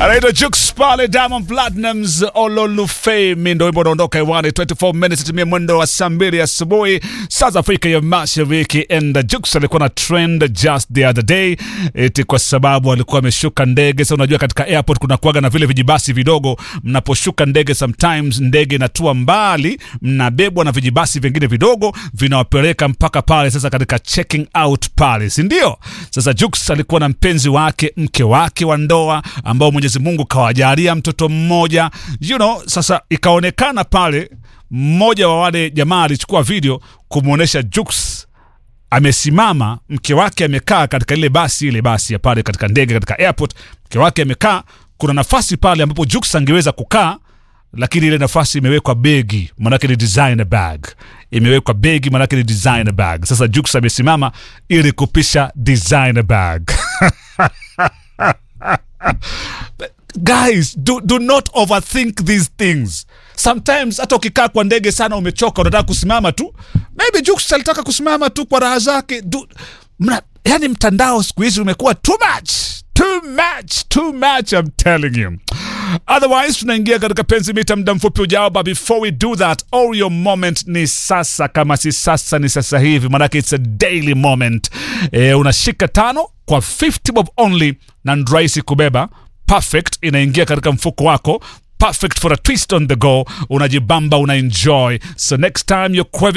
anaitwa Jux pale Diamond Platnumz Ololufemi, ndo wimbo unaondoka hewani 24 minutes tumia mwendo wa saa mbili asubuhi saa za Afrika ya Mashariki. And Jux alikuwa na trend just the other day eti kwa sababu alikuwa ameshuka ndege. Sasa unajua katika airport kuna kuaga na vile vijibasi vidogo, mnaposhuka ndege sometimes ndege inatua mbali, mnabebwa na vijibasi vingine vidogo vinawapeleka mpaka pale sasa katika checking out pale, si ndio? Sasa Jux alikuwa na mpenzi wake, mke wake wa ndoa ambao Mwenyezi Mungu kawajalia mtoto mmoja you know. Sasa ikaonekana pale mmoja wa wale jamaa alichukua video kumwonyesha Jux amesimama, mke wake amekaa katika ile basi ile basi ya pale katika ndege katika airport, mke wake amekaa. Kuna nafasi pale ambapo Jux angeweza kukaa lakini ile nafasi imewekwa begi, manake ni designer bag, imewekwa begi, manake ni designer bag. Sasa Jux amesimama ili kupisha designer bag. Guys, do, do not overthink these things. Sometimes hata ukikaa kwa ndege sana, umechoka, unataka kusimama tu. Maybe Jux alitaka kusimama tu kwa raha zake. Do- mna- Yani mtandao siku hizi umekuwa too much, too much, too much, I'm telling you. Otherwise tunaingia katika penzi mita muda mfupi ujao, but before we do that, all your moment ni sasa. Kama si sasa ni sasa hivi, manake it's a daily moment. E, unashika tano kwa 50 bob only na ni rahisi kubeba perfect inaingia katika mfuko wako perfect for a twist on the go unajibamba una enjoy so next time you're